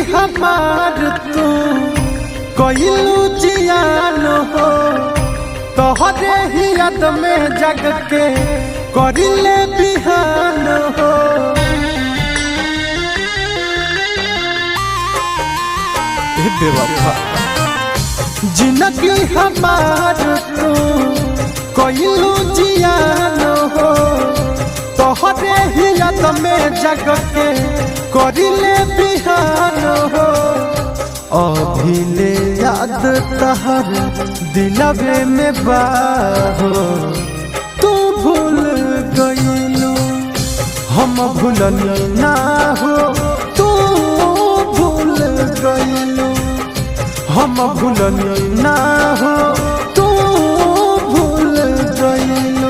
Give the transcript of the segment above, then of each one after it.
हमार तू कइलू जियान हो तोहरे ही याद में जग के करिले बिहान हो ए बेवफा जिंदगी हमार तू कइलू जियान हो तोहरे ही याद में जग के करिले बिहान हो अभिले याद तहर दिलवे में बाहो तू भूल गईलू हम भूलनी ना हो तू भूल गईलू हम भूलनी ना हो तू भूल गईलू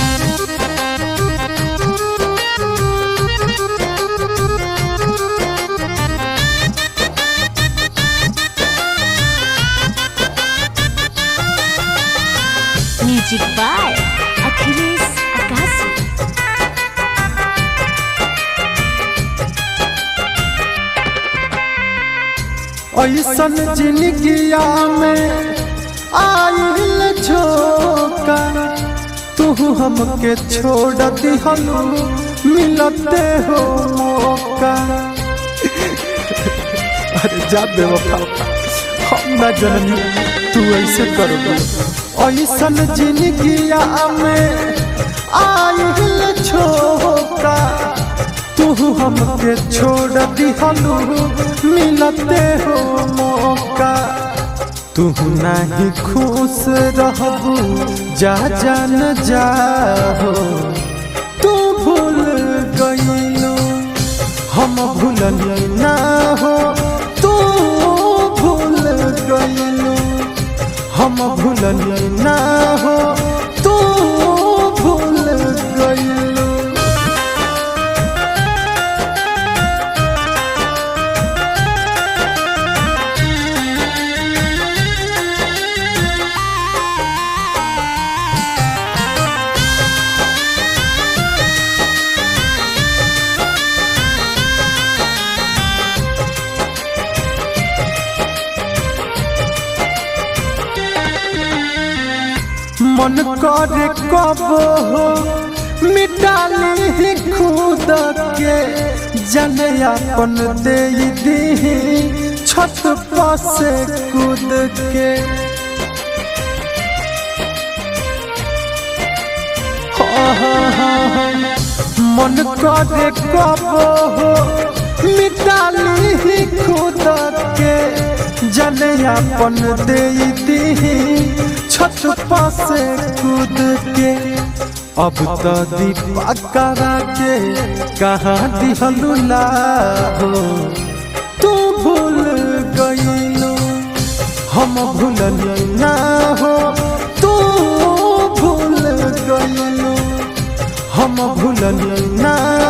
म्यूजिक बाय अखिलेश अकाशी ऐसन जिंदगिया में आइल झोंका तू हमके छोड़ दिहलू मिलते हो मौका अरे जा बेवफा हम ना जननी तू ऐसे करोगे ऐसन जिंदगिया में आइल झोंका तू हमके छोड़ दिहलू मिलते हो मौका तू नहीं खुश रहबू जा जान जाहो तू भूल गईलू हम भूलनी ना हो तू भूल गईलू हम भूलनी ना हो तू भूल गईलू मन करे कब हो मिटाली ही खुद के जने अपन दे दी छत पर से कूद के हाँ, हाँ, हाँ, हाँ। मन करे कब हो मिटाली ही खुद के जने अपन दे दी छत पर से कूद के अब तो दीपा करा के कहाँ दिहलू हो तू भूल गईलू हम भूलनी ना हो तू भूल गईलू हम भूलनी ना